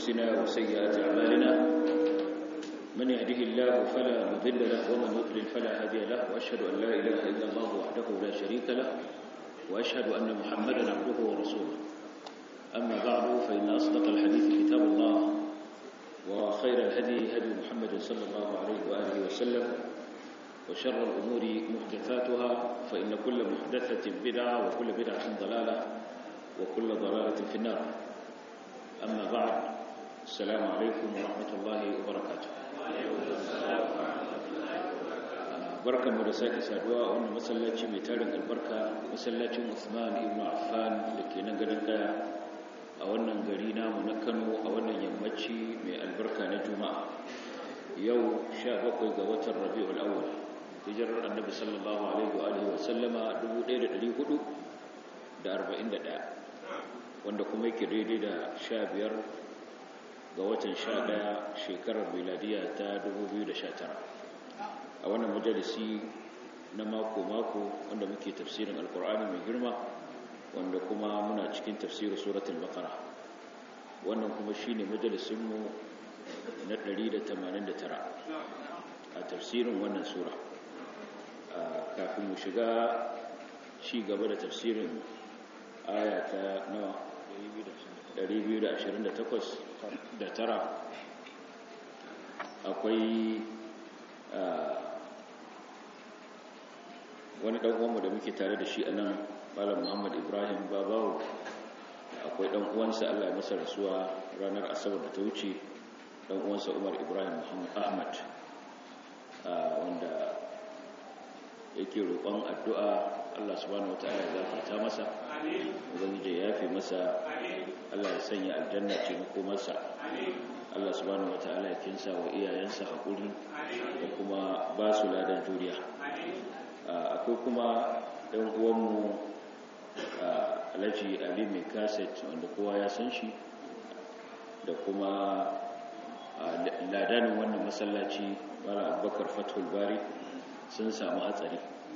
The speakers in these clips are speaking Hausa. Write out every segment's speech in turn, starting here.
أنفسنا وسيئات أعمالنا من يهده الله فلا مضل له ومن يضلل فلا هادي له وأشهد أن لا إله إلا الله وحده لا شريك له وأشهد أن محمدا عبده ورسوله أما بعد فإن أصدق الحديث كتاب الله وخير الهدي هدي محمد صلى الله عليه وآله وسلم وشر الأمور محدثاتها فإن كل محدثة بدعة وكل بدعة ضلالة وكل ضلالة في النار أما بعد السلام عليكم ورحمة الله وبركاته barkan mu da sake saduwa a wannan masallaci mai tarin albarka masallacin Usman ibn Affan da ke nan garin daya a wannan gari namu na Kano a wannan yammaci mai albarka na Juma'a yau 17 ga watan Rabiul Awwal hijirar Annabi sallallahu alaihi wa alihi wa sallama 1441 wanda kuma yake daidai da 15 ga watan 11 shekarar miladiya ta 2019 a wannan majalisi na mako-mako wanda muke tafsirin alkur'ani mai girma wanda kuma muna cikin tafsirin suratul baqara wannan kuma shine majalisinmu na 189 a tafsirin wannan sura kafin mu shiga ci gaba da tafsirin aya ta nawa 228 da tara akwai wani dan uwanmu da muke tare da shi a nan malam muhammad ibrahim babawo akwai dan uwansa allah ya masa rasuwa ranar asabar da ta wuce dan uwansa umar ibrahim muhammad ahmad wanda yake roƙon addu'a allah subhanahu wataala ya zafarta masa ubangiji ya yafe masa allah ya sanya aljanna ce makomarsa allah subhanahu wataala ya kinsa wa iyayensa haƙuri da kuma ba su ladan juriya akwai kuma ɗan uwanmu alhaji ali mai kaset wanda kowa ya san shi da kuma ladanin wannan masallaci mara abubakar fatul bari sun samu hatsari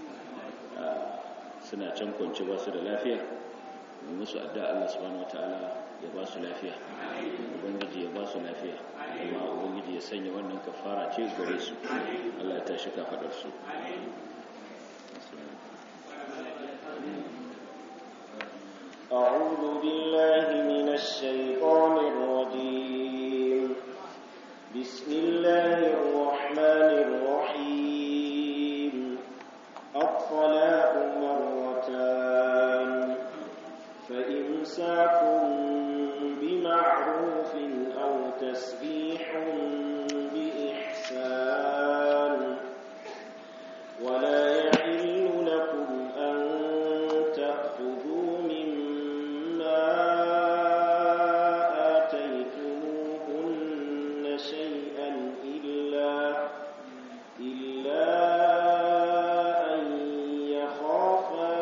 suna can kwanci ba su da lafiya mai musu adda Allah subhanahu wataala ya ba su lafiya ubangiji ya ba su lafiya kuma ubangiji ya sanya wannan kafara ce gare su Allah ya tashi kafadar su أعوذ بالله من الشيطان الرجيم بسم الله الرحمن الرحيم الطلاق مرتان فإمساك بمعروف أو تسبيح بإحسان ولا يحل لكم أن تأخذوا مما آتيتموهن شيئا إلا إلا أن يخافا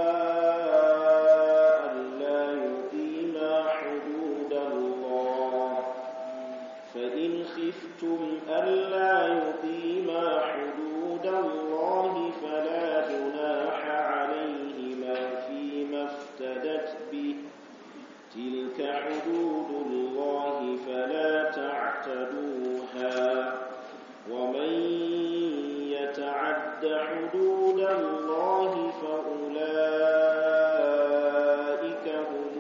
ألا يقيما حدود الله فإن خفتم ألا يقيما حدود الله فلا جناح عليهما فيما افتدت به تلك حدود الله فلا تعتدوها ومن يتعد حدود الله فأولئك هم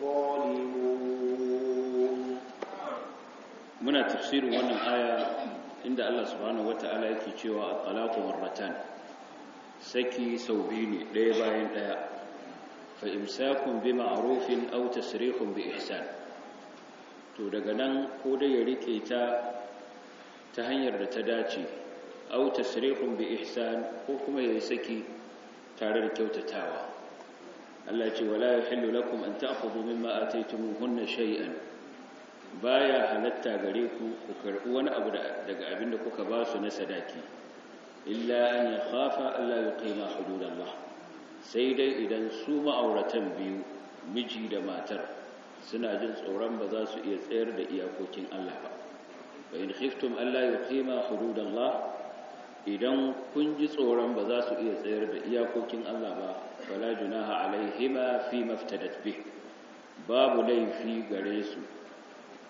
الظالمون muna tafsirin wannan aya inda Allah subhanahu wata'ala yake cewa at-talaqu marratan saki sau biyu ne ɗaya bayan ɗaya fa imsakun bi ma'rufin aw tasrihun bi ihsan to daga nan ko dai ya rike ta ta hanyar da ta dace aw tasrihun bi ihsan ko kuma ya saki tare da kyautatawa Allah ya ce wala yahillu lakum an ta'khudhu mimma ataytumuhunna shay'an baya halatta gare ku ku karbi wani abu daga abinda kuka ba su na sadaki illa an yakhafa alla yuqima hududallah sai dai idan su ma'auratan biyu miji da matar suna jin tsoron ba za su iya tsayar da iyakokin Allah ba wa in khiftum alla yuqima hududallah idan kun ji tsoron ba za su iya tsayar da iyakokin Allah ba fala junaha alaihima fi maftadat bih babu laifi gare su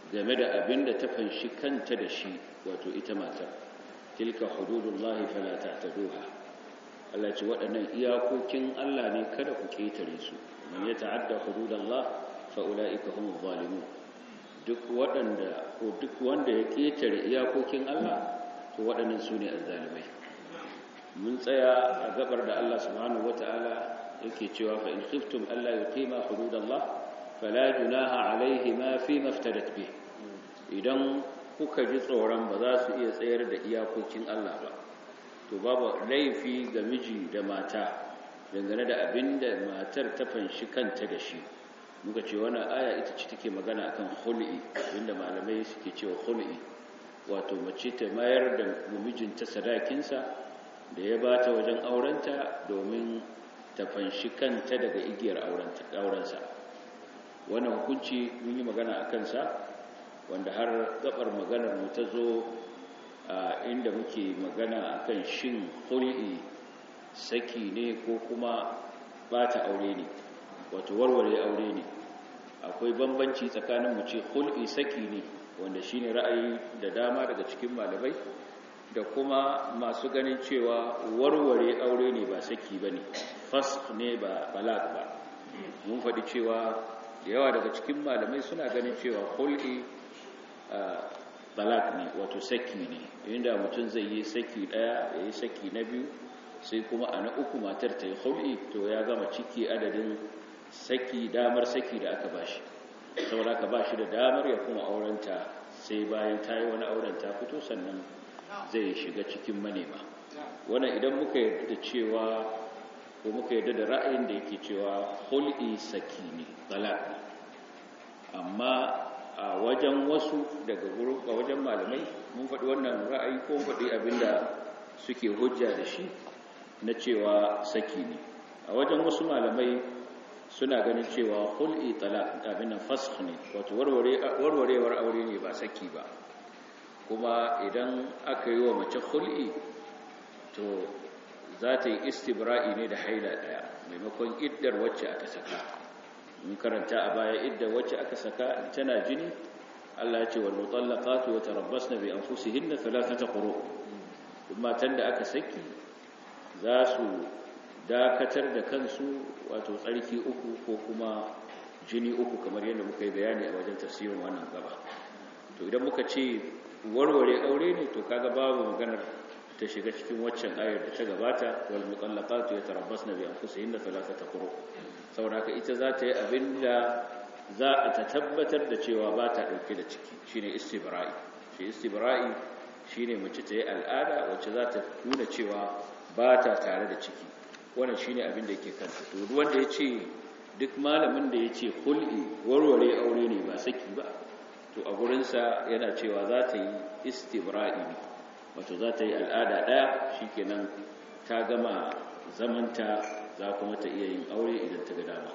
game da abin da ta fanshi kanta da shi wato ita matar tilka hududullahi fala ta'taduha Allah ce waɗannan iyakokin Allah ne kada ku ketare su man ya ta'adda hududallah fa ulaika humuz zalimun duk waɗanda ko duk wanda ya ketare iyakokin Allah to waɗannan su ne azzalimai mun tsaya a gabar da Allah subhanahu wataala yake cewa fa in khiftum alla yuqima hududallah fala junaha alaihima fi maftadat bih idan kuka ji tsoron ba za su iya tsayar da iyakokin Allah ba to babu laifi ga miji da mata dangane da abin da matar ta fanshi kanta da shi muka ce wannan aya ita ce take magana akan khul'i inda malamai suke cewa khul'i wato mace ta mayar da mijinta sadakinsa da ya bata wajen aurenta domin ta fanshi kanta daga igiyar aurensa wannan hukunci mun yi magana a kansa wanda har gabar maganar mu ta zo a inda muke magana akan shin hul'i saki ne ko kuma bata aure ne wato warware aure ne akwai bambanci tsakanin mu ce hul'i saki ne wanda shine ra'ayi da dama daga cikin malamai da kuma masu ganin cewa warware aure ne ba saki bane fasq ne ba balak ba mun faɗi cewa da yawa daga cikin malamai suna ganin cewa hul'i talak ne wato saki ne inda mutum zai yi saki daya ya yi saki na biyu sai kuma a na uku matar ta yi hul'i to ya gama ciki adadin saki damar saki da aka bashi saboda aka bashi da damar ya kuma aurenta sai bayan ta yi wani auren ta fito sannan zai shiga cikin manema wannan idan muka yarda da cewa ko muka yarda da ra'ayin da yake cewa hul'i saki ne talak ne amma a wajen wasu daga gurin a wajen malamai mun faɗi wannan ra'ayi ko faɗi abinda suke hujja da shi na cewa saki ne a wajen wasu malamai suna ganin cewa hul'i talaq abin nan fasakh ne wato warwarewar aure ne ba saki ba kuma idan aka yi wa mace hul'i to za ta yi istibra'i ne da haila ɗaya maimakon iddar wacce aka saka mun karanta a baya idda wacce aka saka tana jini Allah ya ce wal mutallaqatu yatarabbasna bi anfusihinna thalathata quru matan da aka saki za su dakatar da kansu wato tsarki uku ko kuma jini uku kamar yadda muka yi bayani a wajen tafsirin wannan gaba to idan muka ce warware aure ne to kaga babu maganar ta shiga cikin waccan ayar da ta gabata wal mutallaqatu yatarabbasna bi anfusihinna thalathata quru saboda haka ita za ta yi abin da za a ta tabbatar da cewa ba ta ɗauke da ciki shi ne istibra'i shi istibra'i shi ne mace ta yi al'ada wacce za ta nuna cewa ba ta tare da ciki wannan shi ne abin da yake kanta to wanda ya ce duk malamin da ya ce hul'i warware aure ne ba saki ba to a gurinsa yana cewa za ta yi istibra'i ne wato za ta yi al'ada ɗaya shi kenan ta gama zamanta za kuma ta iya yin aure idan ta ga dama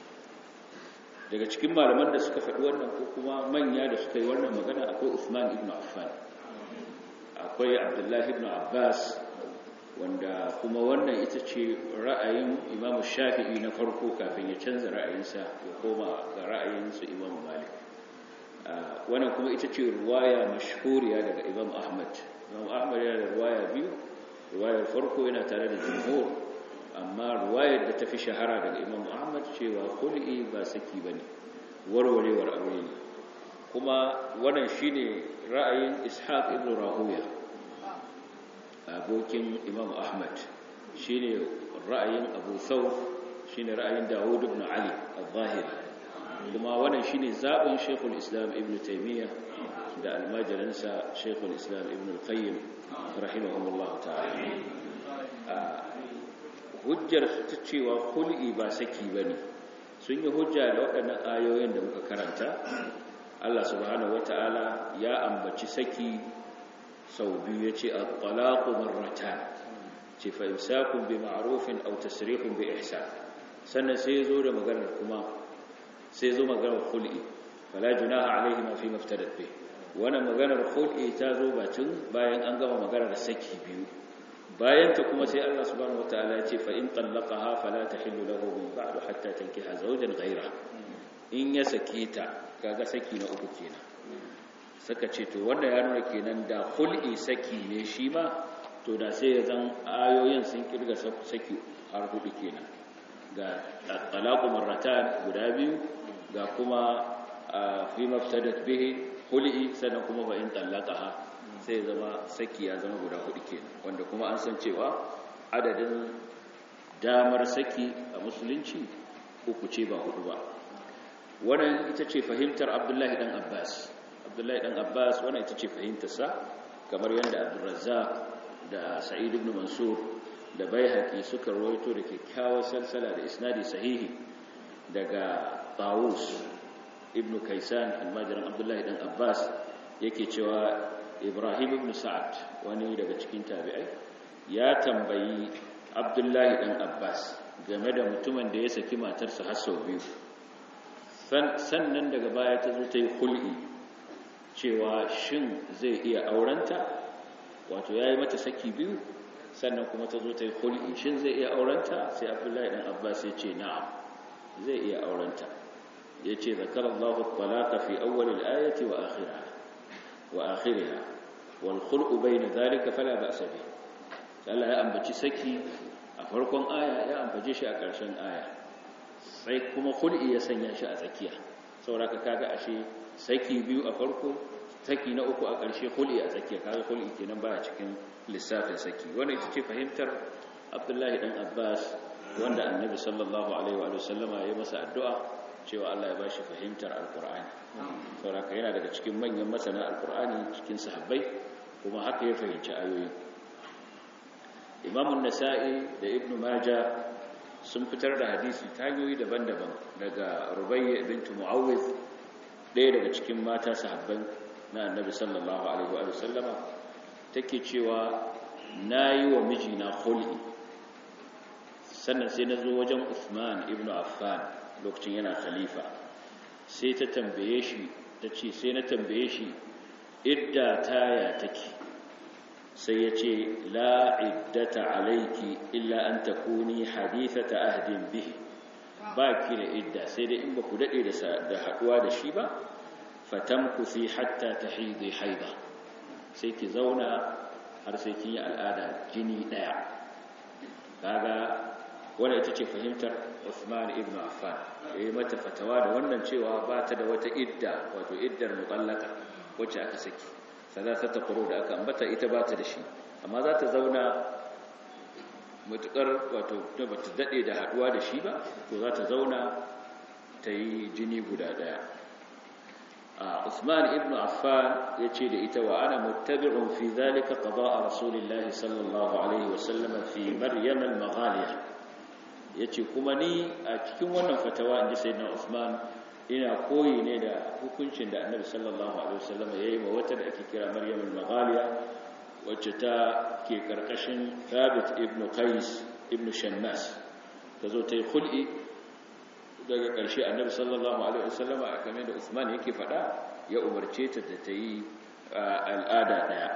daga cikin malaman da suka faɗi wannan ko kuma manya da suka yi wannan magana akwai Uthman ibn Affan akwai Abdullahi ibn Abbas wanda kuma wannan ita ce ra'ayin Imam Shafi'i na farko kafin ya canza ra'ayinsa ya koma ga ra'ayinsu Imam Malik wannan kuma ita ce ruwaya mashhuriya daga Imam Ahmad Imam Ahmad yana da ruwaya biyu ruwayar farko yana tare da jumhur amma ruwayar da ta fi shahara daga imam ahmad cewa kul'i ba saki ba ne warwarewar aure ne kuma wannan shi ne ra'ayin ishaq ibn rahuya abokin imam ahmad shi ne ra'ayin abu thawf shi ne ra'ayin dawud ibn ali al-zahiri kuma wannan shi ne zaɓin shekul islam ibn taimiyya da almajiransa shekul islam ibn al-qayyim rahimahumullah ta'ala hujjar ta cewa hul'i ba saki ba ne sun yi hujja da waɗannan ayoyin da muka karanta Allah subhanahu wata'ala ya ambaci saki sau biyu ya ce al-talaqu marratan ce fa imsakun bi ma'rufin aw tasrihun bi ihsan sannan sai zo da maganar kuma sai zo maganar hul'i fala junaha alaihi ma fi maftadat bi wannan maganar hul'i ta zo bacin bayan an gama maganar saki biyu bayan ta kuma sai Allah subhanahu wataala ya ce fa in tallaqaha fala tahillu lahu min ba'du hatta tankiha zawjan ghayra in ya sake ta kaga saki na uku kenan suka ce to wanda ya nuna kenan da hul'i saki ne shi ma to da sai ya zan ayoyin sun kirga saki har hudu kenan ga talaqu marratan guda biyu ga kuma fi maftadat bihi hul'i sannan kuma ba in talaqaha sai zama saki ya zama guda hudu kenan wanda kuma an san cewa adadin damar saki a musulunci uku ce ba hudu ba wannan ita ce fahimtar abdullahi dan abbas abdullahi dan abbas wannan ita ce fahimtarsa kamar yadda abdurrazzaq da sa'id ibn mansur da baihaqi suka rawaito da kyakkyawar salsala da isnadi sahihi daga tawus ibn kaisan almajiran abdullahi dan abbas yake cewa ibrahim ibn sa'ad wani daga cikin tabi'ai ya tambayi abdullahi dan abbas game da mutumin da ya saki matarsa har sau biyu sannan daga baya ta zo ta yi hul'i cewa shin zai iya aurenta wato ya yi mata saki biyu sannan kuma ta zo ta yi hul'i shin zai iya aurenta sai abdullahi dan abbas ya ce na'am zai iya aurenta ya ce zakarar allahu talaka fi awwalil ayati wa akhiriha wa akhiriha wal khul'u bayna dhalika fala ba'sa bi Allah ya ambaci saki a farkon aya ya ambace shi a ƙarshen aya sai kuma hul'i ya sanya shi a tsakiya saboda kaga ashe saki biyu a farko saki na uku a ƙarshe hul'i a tsakiya kaga hul'i kenan baya cikin lissafin saki wannan ita ce fahimtar Abdullahi dan Abbas wanda Annabi sallallahu alaihi wa sallama ya masa addu'a cewa Allah ya bashi fahimtar Alqur'ani saboda yana daga cikin manyan masana Alqur'ani cikin sahabbai kuma haka ya fahimci ayoyin Imam nasai da Ibn Majah sun fitar da hadisi ta hanyoyi daban-daban daga Rubayya bint Muawwiz ɗaya daga cikin mata sahabban na Annabi sallallahu alaihi wa sallama take cewa nayi wa mijina khul'i sannan sai nazo wajen Uthman ibn Affan lokacin yana khalifa sai ta tambaye shi tace sai na tambaye shi idda taya take sai ya ce la iddata alaiki illa an takuni hadithata ahdin bihi ba ki da idda sai dai in ba ku daɗe da haɗuwa da shi ba fatamkusi hatta ta haidai haida sai ki zauna har sai kin yi al'ada jini ɗaya kaga wadda ita ce fahimtar Uthman ibn Affan ya yi mata fatawa da wannan cewa ba ta da wata idda wato iddar mutallaka wacce aka saki salasata quru da aka ambata ita ba ta da shi amma za ta zauna mutukar wato da bata dade da haduwa da shi ba to za ta zauna ta yi jini guda daya Usman ibn Affan yace da ita wa ana muttabi'un fi dhalika qada'a rasulillahi sallallahu alaihi wa sallam fi maryam al-maghaliya yace kuma ni a cikin wannan fatawa inji sayyidina Usman ina koyi ne da hukuncin da annabi sallallahu alaihi wasallam ya yi wa wata da ake kira maryam al-maghaliya wacce ta ke karkashin thabit ibn qais ibn shannas ta zo ta yi khul'i daga ƙarshe annabi sallallahu alaihi wasallam a kamar da usman yake faɗa ya umarce ta da ta yi al'ada ɗaya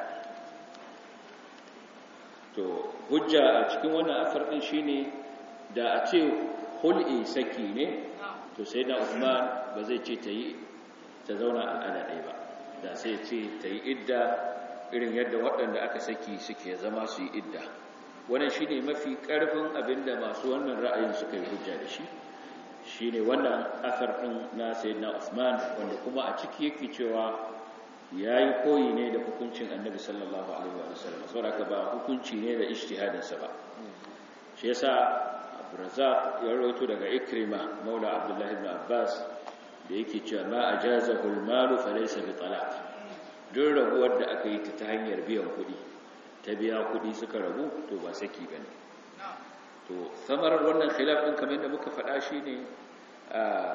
to hujja a cikin wannan asar ɗin shine da a ce hul'i saki ne to sai na Usman ba zai ce ta yi ta zauna al'ada ɗaya ba da sai ce ta yi idda irin yadda waɗanda aka saki suke zama su yi idda wannan shine mafi ƙarfin abinda masu wannan ra'ayin suka yi hujja da shi shine wannan asar ɗin na sayyidina Usman wanda kuma a ciki yake cewa yayi koyi ne da hukuncin Annabi sallallahu alaihi wa sallam saboda ba hukunci ne da ijtihadinsa ba shi yasa Abdurrazzaq ya rawaito daga Ikrima Maula Abdullah ibn Abbas da yake cewa ma ajazahu al-malu falaysa bi talaq duk rabuwar da aka yi ta ta hanyar biyan kuɗi ta biya kuɗi suka rabu to ba saki bane to samarar wannan khilaf din kamar yadda muka faɗa shine a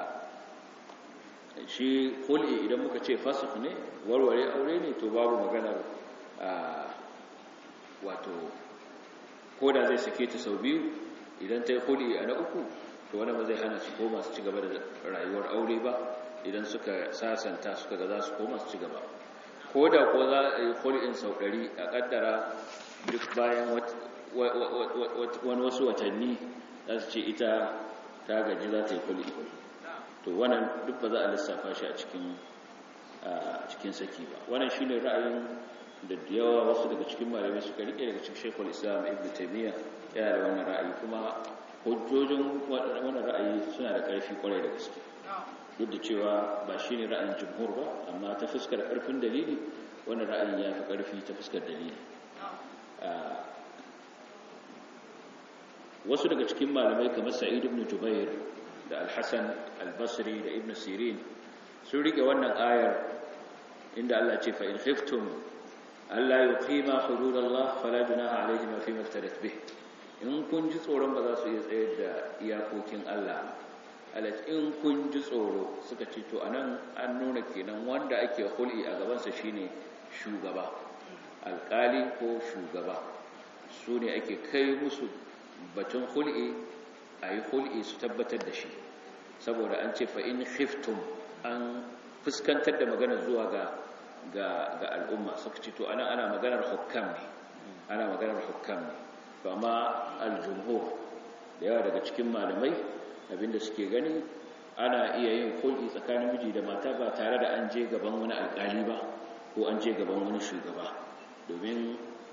shi khul'i idan muka ce fasakh ne warware aure ne to babu maganar wato ko da zai sake ta sau biyu idan ta yi huli a na uku to wani ba zai hana su koma su ci gaba da rayuwar aure ba idan suka sasanta suka ga za su koma su ci gaba ko da ko za a yi huli'in sau ɗari a ƙaddara duk bayan wani wasu watanni za su ce ita ta gaji za ta yi huli to wannan duk ba za a lissafa shi a cikin a cikin saki ba wannan shine ra'ayin da yawa wasu daga cikin malamai suka rike daga cikin Sheikhul Islam Ibn Taymiyyah yana da wannan ra'ayi kuma hujjojin wannan ra'ayi suna da ƙarfi kwarai da gaske duk da cewa ba shine ra'ayin jumhur ba amma ta fuskar ƙarfin dalili wannan ra'ayin ya fi ƙarfi ta fuskar dalili wasu daga cikin malamai kamar Sa'id ibn Jubair da Al-Hasan Al-Basri da Ibn Sirin sun rike wannan ayar inda Allah ce fa in khiftum alla yuqima hududallah fala junaha alaihim fi maftarat bih in kun ji tsoron ba za su iya tsayar da iyakokin Allah alac in kun ji tsoro suka ce to anan an nuna kenan wanda ake hul'i a gaban sa shine shugaba alkali ko shugaba su ne ake kai musu batun hul'i ayi hul'i su tabbatar da shi saboda an ce fa in khiftum an fuskantar da magana zuwa ga ga al'umma suka ce to ana ana maganar hukam ne ana maganar hukam ne to amma al-jumhur da yawa daga cikin malamai abinda suke gani ana iya yin kulki tsakanin miji da mata ba tare da an je gaban wani alƙali ba ko an je gaban wani shugaba domin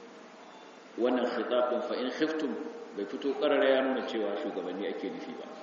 wannan khitabun fa in khiftum bai fito karara ya nuna cewa shugabanni ake nufi ba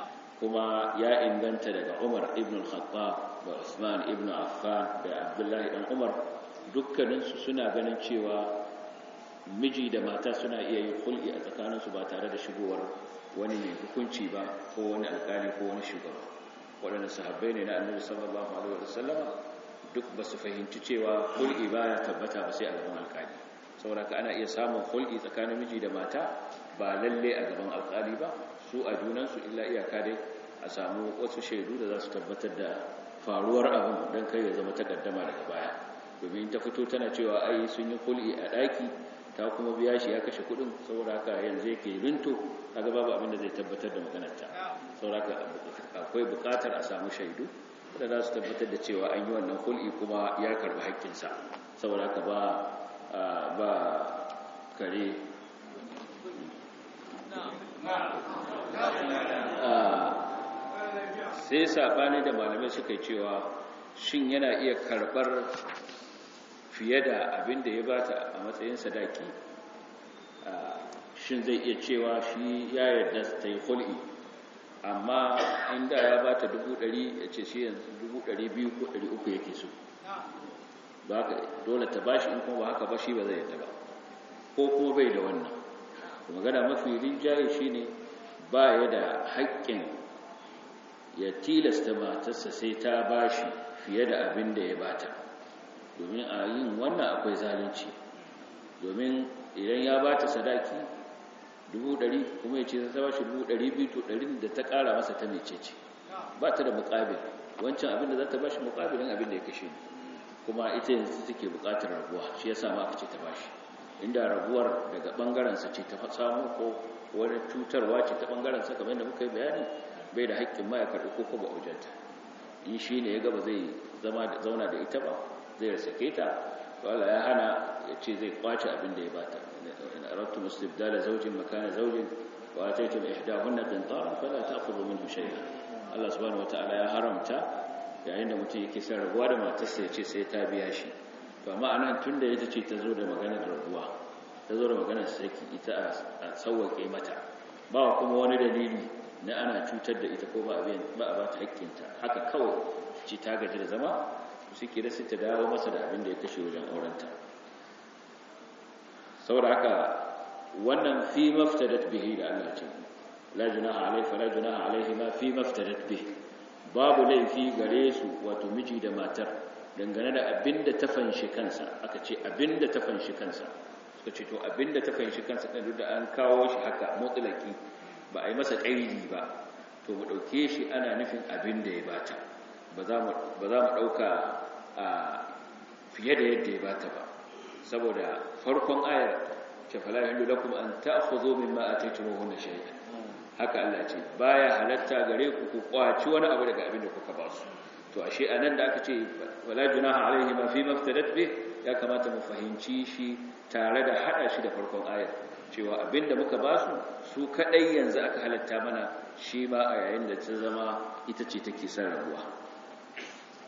kuma ya inganta daga Umar ibn al-Khattab da Usman ibn Affan da Abdullah ibn Umar dukkaninsu suna ganin cewa miji da mata suna iya yin hulɗi a tsakaninsu ba tare da shigowar wani mai hukunci ba ko wani alkali ko wani shugaba waɗanda sahabbai ne na annabi sallallahu alaihi wasallama duk ba su fahimci cewa hulɗi ba ya tabbata ba sai a gaban alkali saboda ka ana iya samun hulɗi tsakanin miji da mata ba lalle a gaban alkali ba su a junansu illa iyaka dai a samu wasu shaidu da za su tabbatar da faruwar abin don kai ya zama takaddama daga baya domin ta fito tana cewa ai sun yi kul'i a ɗaki ta kuma biya shi ya kashe kuɗin saboda haka yanzu yake rinto kaga babu abin da zai tabbatar da maganarta saboda haka akwai buƙatar a samu shaidu da za su tabbatar da cewa an yi wannan kul'i kuma ya karɓi haƙƙinsa saboda haka ba ba kare sai saɓani da malamai suka cewa shin yana iya karɓar fiye da abin da ya bata a matsayin sadaki shin zai iya cewa shi ya yarda ta yi hul'i amma inda ya bata dubu ɗari ya ce shi yanzu dubu ɗari biyu ko ɗari uku yake so ba ka dole ta bashi in kuma ba haka ba shi ba zai yarda ba ko kuma bai da wannan magana mafi rinjaye shine ba ya da haƙƙin ya tilasta matarsa sai ta bashi fiye da abin da ya bata domin a yin wannan akwai zalunci domin idan ya bata sadaki dubu ɗari kuma ya ce ta bashi dubu ɗari biyu to ɗarin da ta ƙara masa ta mece ce ba ta da muƙabil wancan abin da za ta bashi muƙabilin abin da ya kashe kuma ita yanzu take buƙatar rabuwa shi ya sa ma aka ce ta bashi inda rabuwar daga ɓangarensa ce ta samu ko wani cutarwa ce ta ɓangarensa kamar yadda muka yi bayani bai da haƙƙin ma ya karɓi ko kuma ujanta in shi ne ya gaba zai zauna da ita ba zai sake ta to Allah ya hana ya ce zai kwace abin da ya bata in aradtu istibdala zawjin makana zawjin wa ataytum ihdahunna qintaran fala ta'khudhu minhu shay'an Allah subhanahu wataala ya haramta yayin da mutum yake son rabuwa da matarsa ya ce sai ta biya shi to amma anan tunda ita ce ta zo da maganar rabuwa ta zo da maganar saki ita a sauwake mata ba kuma wani dalili na ana cutar da ita ko ba a ba ta hakkinta haka kawai ce ta gaji da zama suke da ta dawo masa da abin da ya kashe wajen aurenta saboda haka wannan fi maftadat bihi da Allah ce la junaha alaihi fala junaha alaihi ma fi maftadat bihi babu laifi gare su wato miji da matar dangane da abin da ta fanshi kansa aka ce abin da ta fanshi kansa suka ce to abin da ta fanshi kansa kan da an kawo shi haka mutlaki ba a yi masa ƙaidi ba to mu ɗauke shi ana nufin abin da ya bata ba za mu ɗauka a fiye da yadda ya bata ba saboda farkon ayar ce fala hindu lakum an ta'khudhu mimma ataytumuhunna shay'an haka Allah ce baya halatta gare ku ku kwaci wani abu daga abin da kuka ba su to ashe anan da aka ce wala junaha alaihi ma fi maftadat bih ya kamata mu fahimci shi tare da hada shi da farkon ayar cewa abinda muka ba su su kadai yanzu aka halatta mana shi ma a yayin da ta zama ita ce take son rabuwa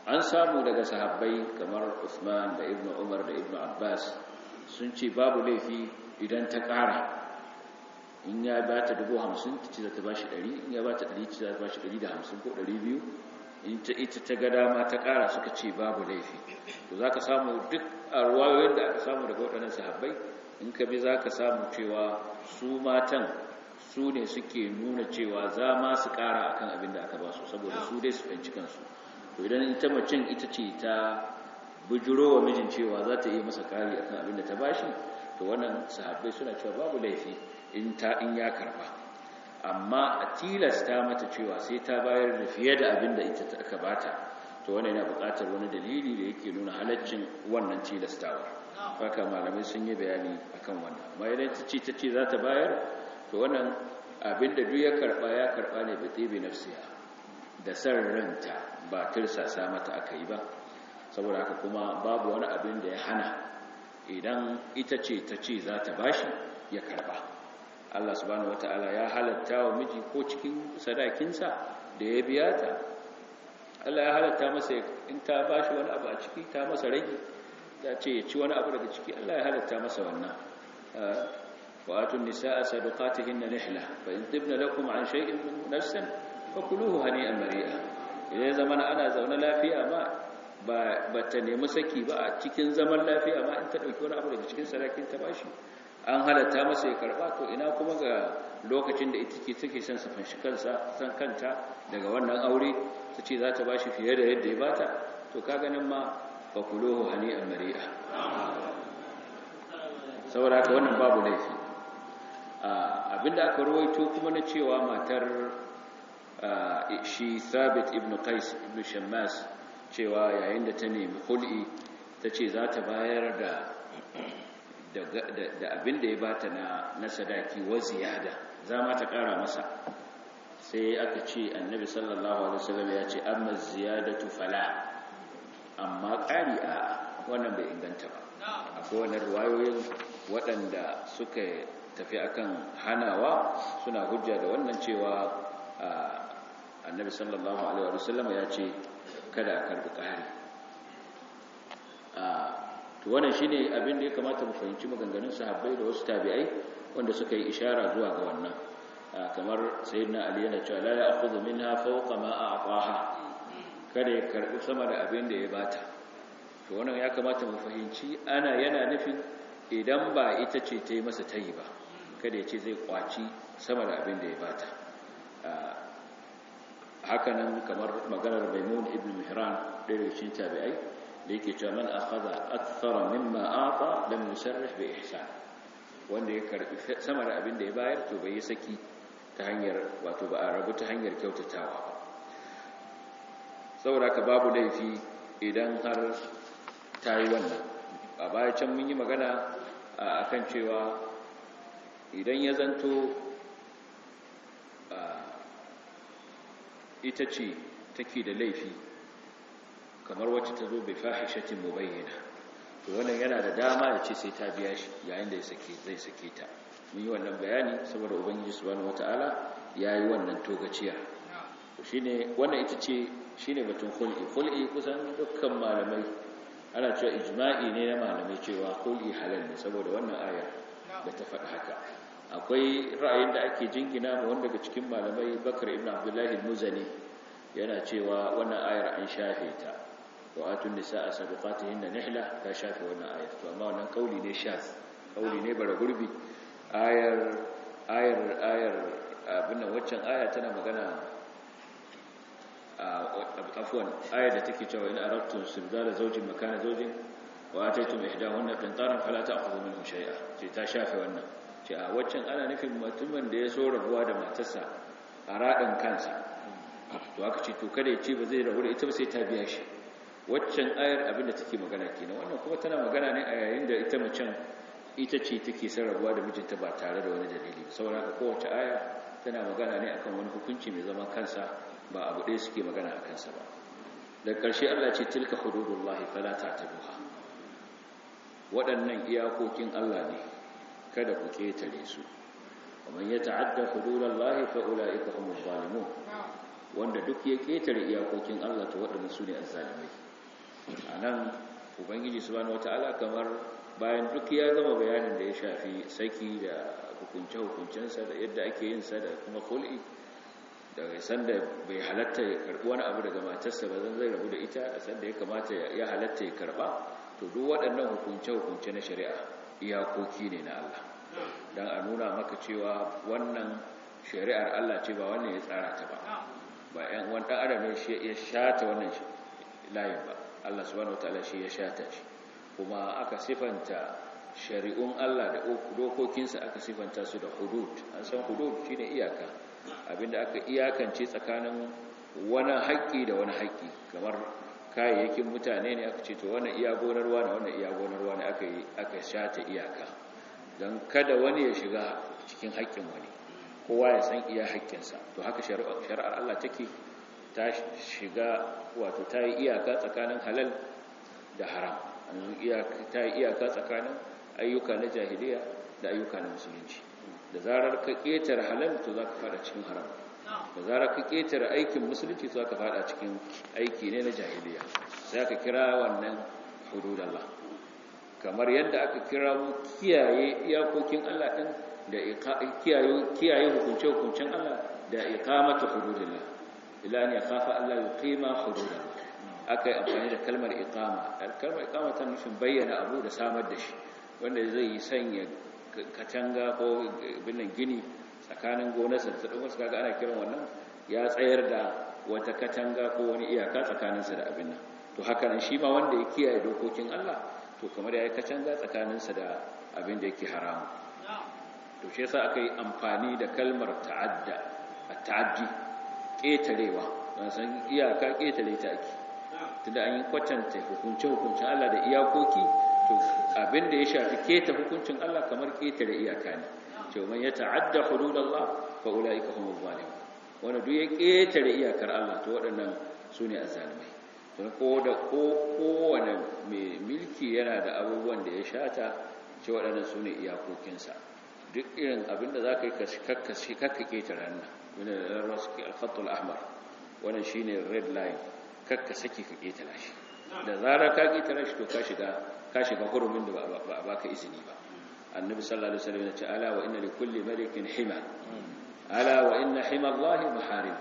an samu daga sahabbai kamar Usman da Ibn Umar da Ibn Abbas sun ce babu laifi idan ta ƙara in ya ba ta dubu hamsin ta ce za ta ba shi ɗari in ya ba ta ɗari ce za ta ba shi ɗari da hamsin ko ɗari biyu in ta ita ta ga dama ta ƙara suka ce babu laifi to za ka samu duk a ruwayoyin da aka samu daga waɗannan sahabbai in ka bi za ka samu cewa su matan su ne suke nuna cewa za ma su ƙara akan abin da aka ba su saboda su dai su fahimci kansu to idan ita macen ita ce ta bujuro wa mijin cewa za ta iya masa ƙari akan abin da ta bashi to wannan sahabbai suna cewa babu laifi in ta in ya karba amma a tilasta mata cewa sai ta bayar da fiye da abin da ita aka bata to wannan yana buƙatar wani dalili da yake nuna halaccin wannan tilastawa haka malamai sun yi bayani akan wannan amma idan ta ce ta ce za ta bayar to wannan abin da duk ya karba ya karba ne bi tibi nafsiha da san ranta ba tirsasa mata aka yi ba saboda haka kuma babu wani abin da ya hana idan ita ce ta ce za ta bashi ya karba Allah subhanahu wataala ya halatta wa miji ko cikin sadakinsa da ya biya ta Allah ya halatta masa in ta bashi wani abu a ciki ta masa rage ta ce ya ci wani abu daga ciki Allah ya halatta masa wannan wa atun nisaa sadaqatihinna nihla fa in tibna lakum an shay'in min nafsin fakuluhu hani'an mari'a idan zaman ana zaune lafiya ma ba ta nemi saki ba a cikin zaman lafiya ma in ta dauki wani abu daga cikin sadakin ta bashi an halatta masa ya karba to ina kuma ga lokacin da ita ke take son safan shi kansa san kanta daga wannan aure ta ce za ta bashi fiye da yadda ya bata to ka ganin ma fa kuluhu hani'an mari'a saboda haka wannan babu laifi abinda aka rawaito kuma na cewa matar shi Thabit ibn Qais ibn Shammas cewa yayin da ta nemi hul'i ta ce za ta bayar da da abin da ya bata na na sadaki wa ziyada za ma ta kara masa sai aka ce annabi sallallahu alaihi wasallam ya ce amma ziyadatu fala amma ƙari a wannan bai inganta ba akwai wannan ruwayoyin waɗanda suka tafi akan hanawa suna hujja da wannan cewa annabi sallallahu alaihi wasallam ya ce kada a karbi ƙari to wannan shine abin da ya kamata mu fahimci maganganun sahabbai da wasu tabi'ai wanda suka yi ishara zuwa ga wannan kamar sayyidina ali yana cewa la ya'khudhu minha fawqa ma a'taha kada ya karbi sama da abin da ya bata to wannan ya kamata mu fahimci ana yana nufin idan ba ita ce ta yi masa tayi ba kada ya ce zai kwaci sama da abin da ya bata hakanan kamar maganar maimun ibn mihran ɗaya daga cikin tabi'ai da yake cewa man akhadha akthara mimma ata lam yusarrih bi ihsan wanda ya karbi sama da abin da ya bayar to bai yi saki ta hanyar wato ba a rabu ta hanyar kyautatawa ba saboda ka babu laifi idan har ta yi wannan a baya can mun yi magana akan cewa idan ya zanto ita ce take da laifi kamar wacce ta zo bai fahishatin mubayyana to wannan yana da dama ya ce sai ta biya shi yayin da zai sake ta mun yi wannan bayani saboda ubangiji subhanahu wataala yayi wannan togaciya to shine wannan ita ce shine batun khul'i khul'i kusan dukkan malamai ana cewa ijma'i ne na malamai cewa khul'i halal ne saboda wannan aya da ta faɗi haka akwai ra'ayin da ake jingina ma wanda daga cikin malamai Bakar ibn Abdullahi al-Muzani yana cewa wannan ayar an shafe ta wa atun nisaa sadaqatihinna nihla ta shafe wannan ayar to amma wannan kauli ne shaz kauli ne bara gurbi ayar ayar ayar abin waccan aya tana magana afwan ayar da take cewa in aradtum sibdala zawjin makana zawjin wa ataytum ihdahunna qintaran fala ta'khudhu minhu shay'a ce ta shafe wannan ce a waccan ana nufin mutumin da ya so rabuwa da matarsa a radin kansa to aka ce to kada ya ce ba zai rabu da ita ba sai ta biya shi waccan ayar abin da take magana kenan wannan kuma tana magana ne a yayin da ita macen ita ce take sarrafuwa da mijinta ba tare da wani dalili saboda haka kowace aya tana magana ne akan wani hukunci mai zaman kansa ba abu ɗaya suke magana a kansa ba da ƙarshe Allah ce tilka hududullahi fala ta'taduha waɗannan iyakokin Allah ne kada ku ketare su ومن يتعدى حدود الله فاولئك هم الظالمون wanda duk ya ketare iyakokin Allah to waɗanda su ne azzalimai anan ubangiji subhanahu wataala kamar bayan duk ya gama bayanin da ya shafi saki da hukunce-hukuncensa da yadda ake yin sa da kuma kul'i da sanda bai halatta ya karbi wani abu daga matarsa ba zan zai rabu da ita da sanda ya kamata ya halatta ya karba to duk waɗannan hukunce-hukunce na shari'a iyakoki ne na Allah don a nuna maka cewa wannan shari'ar Allah ce ba wannan ya tsara ta ba ba yan wani ɗan adam ne ya shata wannan layin ba Allah subhanahu wataala shi ya shata shi kuma aka sifanta shari'un Allah da dokokinsa aka sifanta su da hudud an san hudud shine iyaka abinda aka iyakance tsakanin wani haƙƙi da wani haƙƙi kamar kayayyakin mutane ne aka ce to wannan iya gonarwa ne wannan iya gonarwa ne aka yi aka shata iyaka don kada wani ya shiga cikin haƙƙin wani kowa ya san iya haƙƙinsa to haka shari'ar Allah take ta shiga wato ta yi iyaka tsakanin halal da haram ta yi iyaka tsakanin ayyuka na jahiliya da ayyuka na musulunci da zarar ka ƙetare halal to za ka fada cikin haram da zarar ka ƙetare aikin musulunci to za ka fada cikin aiki ne na jahiliya sai aka kira wannan hududallah kamar yadda aka kira mu kiyaye iyakokin Allah din da kiyaye kiyaye hukunce-hukuncen Allah da iqamatu hududillah ila an yakhafa Allah yuqima hududallah aka yi amfani da kalmar iqama kalmar iqama ta nufin bayyana abu da samar da shi wanda zai yi sanya katanga ko binnan gini tsakanin gonarsa da ɗan wasu kaga ana kiran wannan ya tsayar da wata katanga ko wani iyaka tsakaninsa da abin nan to haka nan shi ma wanda ya kiyaye dokokin Allah to kamar ya yi katanga tsakaninsa da abin da yake haramu to shi yasa aka yi amfani da kalmar ta'adda a ta'addi ƙetarewa don san iyaka ƙetare ta ake tunda an yi kwatanta hukunce-hukuncen Allah da iyakoki to abin da ya shafi keta hukuncin Allah kamar ketare iyaka ne cewa man ya ta'adda hududallah fa ulaika humuz zalimun wanda duk ya ketare iyakar Allah to waɗannan sune azzalimai to ko da ko kowane mai milki yana da abubuwan da ya shata ce waɗannan sune iyakokinsa duk irin abin da zaka yi kakkashi kakka ketare nan wanda rasul al-khatt al-ahmar wannan shine red line kakka saki ka ketara shi da zarar ka ketara shi to ka shiga ka shiga hurumin da ba a baka izini ba annabi sallallahu alaihi wasallam ya ce ala wa inna likulli malikin hima ala wa inna hima allahi maharim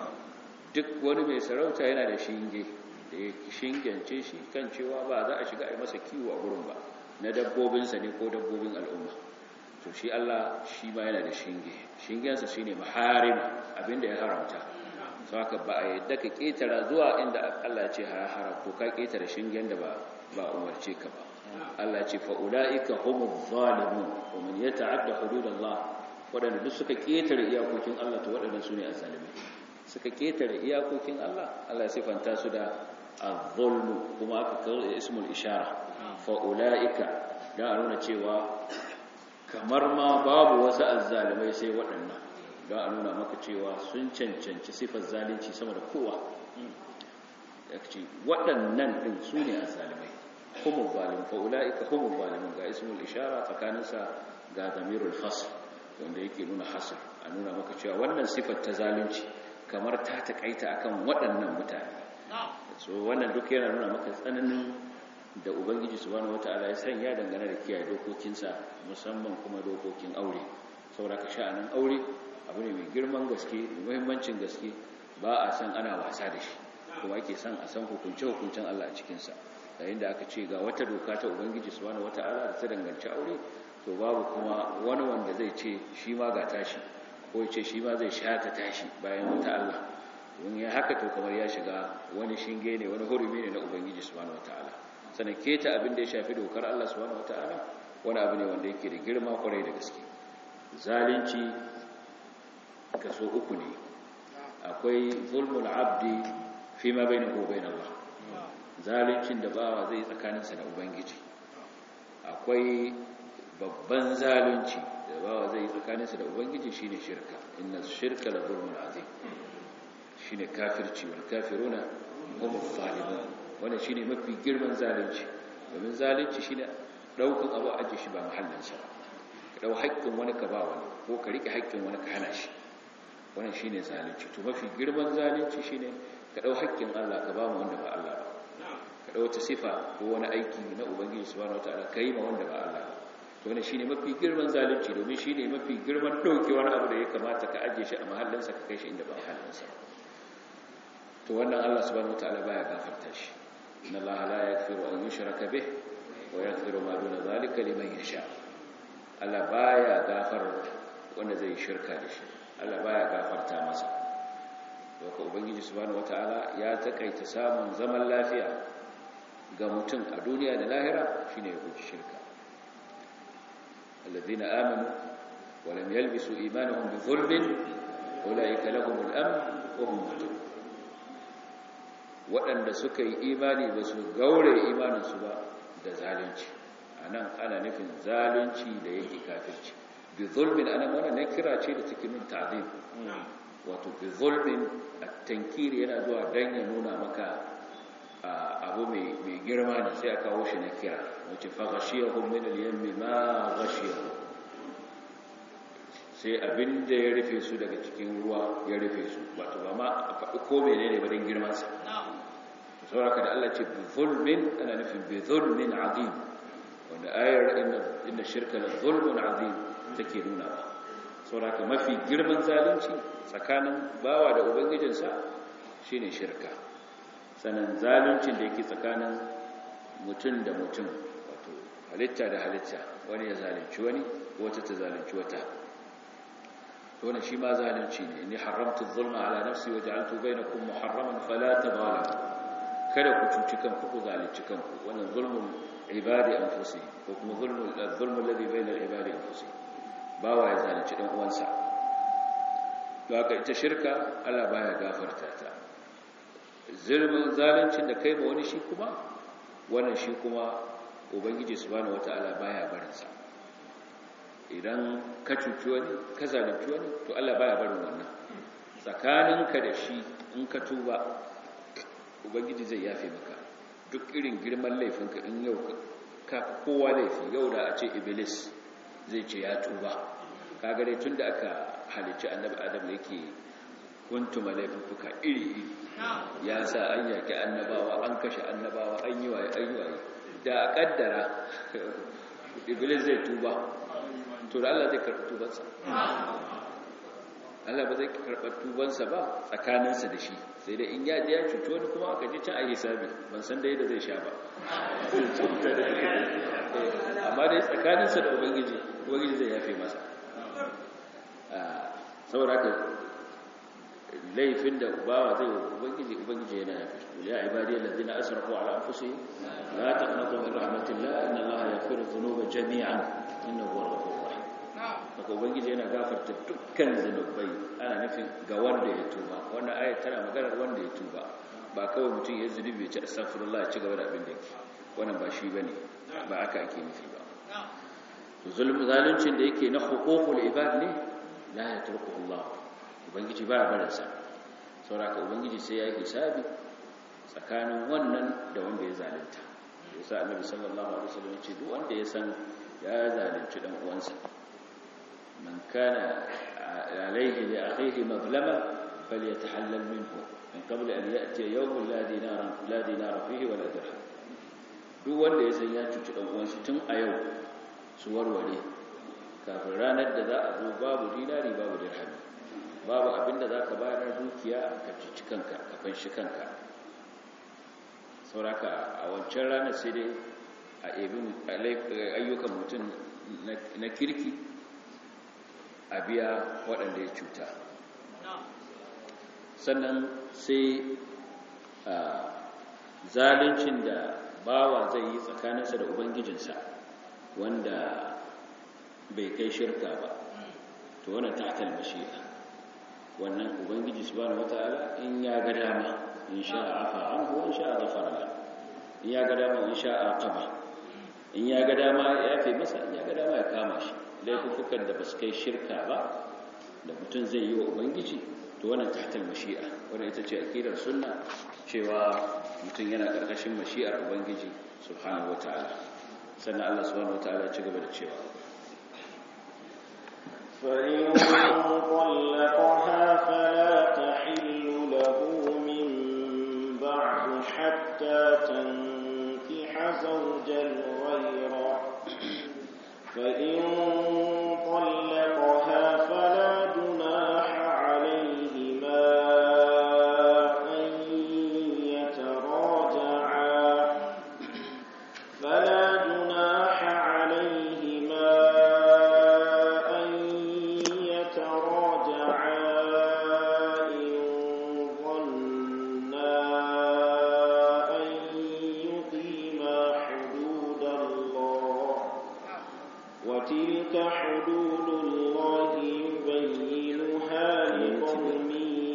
duk wani mai sarauta yana da shinge da ya shingance shi kan cewa ba za a shiga a yi masa kiwo a gurin ba na dabbobinsa ne ko dabbobin al'umma to shi Allah shi ma yana da shinge shingensa shine maharim abinda ya haramta saka ba a yadda ka ketara zuwa inda Allah ya ce haram to ka ketara shingen da ba ba umarce ka ba Allah ce fa ulaika humuz zalimun wa man yata'adda hududallah wadanda duk suka ketare iyakokin Allah to wadannan sune azzalimai suka ketare iyakokin Allah Allah ya sifanta su da az-zulm kuma aka kawo ismul ishara fa ulaika da nuna cewa kamar ma babu wasu azzalimai sai waɗannan don a nuna maka cewa sun cancanci sifar zalunci sama da kowa ya ce waɗannan ɗin su ne a zalimai kuma zalim fa'ula'ika kuma zalimin ga ismul ishara tsakaninsa ga zamirul hasr wanda yake nuna hasr a nuna maka cewa wannan sifar ta zalunci kamar ta taƙaita akan waɗannan mutane so wannan duk yana nuna maka tsananin da ubangiji subhanahu wata'ala ya sanya dangane da kiyaye dokokinsa musamman kuma dokokin aure saboda ka sha'anin aure abu ne mai girman gaske mai muhimmancin gaske ba a san ana wasa da shi kuma ake san a san hukunce-hukuncen Allah a cikinsa yayin da aka ce ga wata doka ta ubangiji subhanahu wata'ala da ta danganci aure to babu kuma wani wanda zai ce shi ma ga tashi ko ya ce shi ma zai shata tashi bayan wata Allah don ya haka to kamar ya shiga wani shinge ne wani hurumi ne na ubangiji subhanahu wata'ala sannan keta abin da ya shafi dokar Allah subhanahu wata'ala wani abu ne wanda yake da girma kwarai da gaske zalunci kaso uku ne akwai zulmul abdi fi ma bainahu wa bain Allah zaluncin da bawa zai tsakaninsa da ubangiji akwai babban zalunci da bawa zai tsakaninsa da ubangiji shine shirka inna shirka la zulmun azim shine kafirci wal kafiruna hum zalimun wannan shine mafi girman zalunci domin zalunci shine daukan abu aje shi ba mahallinsa ba ka dau haƙƙin wani ka ba wani ko ka rike haƙƙin wani ka hana shi wannan shine zalunci to mafi girman zalunci shine ka dau haƙƙin Allah ka ba mu wanda ba Allah ba ka dau wata sifa ko wani aiki na ubangiji subhanahu wataala kai ma wanda ba Allah ba to wannan shine mafi girman zalunci domin shine mafi girman dauke wani abu da ya kamata ka aje shi a mahallinsa ka kai shi inda ba mahallinsa to wannan Allah subhanahu wataala baya gafarta shi inna Allah la yaghfiru an yushraka bih wa yaghfiru ma duna zalika liman yasha Allah baya gafar wanda zai shirka da shi Allah baya gafarta masa doka ubangiji subhanahu wataala ya takaita samun zaman lafiya ga mutum a duniya da lahira shine ya guji shirka الذين آمنوا ولم يلبسوا إيمانهم بظلم أولئك لهم الأمن وهم مهتدون waɗanda suka yi imani ba su gaure imaninsu ba da zalunci a nan ana nufin zalunci da yake kafirci bi zulmin ana mana na kira ce da take min ta'zim wato bi zulmin at-tankiri yana zuwa dan ya nuna maka abu mai girma ne sai a kawo shi na kira wace faghashiyahum min al-yammi ma ghashiyahum sai abinda ya rufe su daga cikin ruwa ya rufe su wato ba ma a faɗi ko menene ba don girman sa sauraka da Allah ce bi zulmin ana nufin bi zulmin azim wanda ayar inna inna shirka la zulmun azim take nuna ba sauraka mafi girman zalunci tsakanin bawa da ubangijinsa shine shirka sanan zaluncin da yake tsakanin mutum da mutum wato halitta da halitta wani ya zalunci wani wata ta zalunci wata to wannan shi ma zalunci ne inni haramtu adh-dhulma ala nafsi wa ja'altu bainakum muharraman fala tadhalamu kada ku cuci kanku ku zalunci kanku wannan zulmul ibadi anfusihim ko kuma zulmul zulmul ladhi bayna al-ibadi anfusihim bawa ya zalunci dan uwansa to haka ita shirka Allah baya gafarta ta zulmin zaluncin da kai ma wani shi kuma wannan shi kuma ubangiji subhanahu wataala baya barin sa idan ka cuci wani ka zalunci wani to Allah baya barin wannan tsakaninka da shi in ka tuba ubangiji zai yafe maka duk irin girman laifinka in yau ka kowa laifi yau da a ce iblis zai ce ya tuba kaga dai tunda aka halicci annabi adam yake kuntuma laifuka iri iri ya sa an yaki annabawa an kashe annabawa an yi waye an yi waye da a kaddara iblis zai tuba to da Allah zai karɓi tubansa Allah ba zai karɓar tubansa ba tsakaninsa da shi sai dai in ya ji ya cuci wani kuma aka ji can a hisabi ban san da yadda zai sha ba amma dai tsakaninsa da ubangiji ubangiji zai yafe masa saboda haka laifin da bawa zai wa ubangiji ubangiji yana yafe shi ya ibadiyar ladina asrafu ala anfusihim la taqnatu min rahmatillah inna allaha yaghfiru dhunuba jami'an innahu huwal ghafurur rahim daga ubangiji yana gafarta dukkan zunubai ana nufin ga wanda ya tuba wannan ayat tana maganar wanda ya tuba ba kawai mutum ya zunubi ya ci astaghfirullah ya ci gaba da abin da yake wannan ba shi bane ba aka ake nufi ba to zulm zaluncin da yake na huququl ibad ne la yatruku Allah ubangiji ba barin sa saboda ubangiji sai ya yi hisabi tsakanin wannan da wanda ya zalunta yasa annabi sallallahu alaihi wasallam ya ce duk wanda ya san ya zalunci dan uwansa من كان عليه لأخيه مظلمة فليتحلل منه من قبل أن يأتي يوم لا دينار, لا دينار فيه ولا درهم duk wanda ya san ya cuci ɗan uwansa tun a yau su warware kafin ranar da za a zo babu dinari babu dirhami babu abin da za ka bayar dukiya ka cuci kanka ka fanshi kanka sauraka a wancan ranar sai dai a ayyukan mutum na kirki a biya waɗanda ya cuta sannan sai zaluncin da bawa zai yi tsakaninsa da ubangijinsa wanda bai kai shirka ba to wannan ta'atal mashi'a wannan ubangiji subhanahu wata'ala in ya ga dama in sha'a afa anhu in sha'a ghafara lahu in ya ga dama in sha'a aqaba in ya ga dama ya yafe masa in ya ga dama ya kama shi laifukan da ba su kai shirka ba da mutum zai yi wa ubangiji to wannan tahtal mashi'a wannan ita ce akidar sunna cewa mutum yana karkashin mashi'ar ubangiji subhanahu wataala sannan Allah subhanahu wataala ya ci gaba da cewa فإن طلقها فلا تحل له من بعد حتى تنكح زوجا غيره فإن طلقها فلا جناح عليهما أن يتراجعا فلا جناح عليهما أن يتراجعا إن ظنا أن يقيما حدود الله وتلك حدود الله يبينها لقوم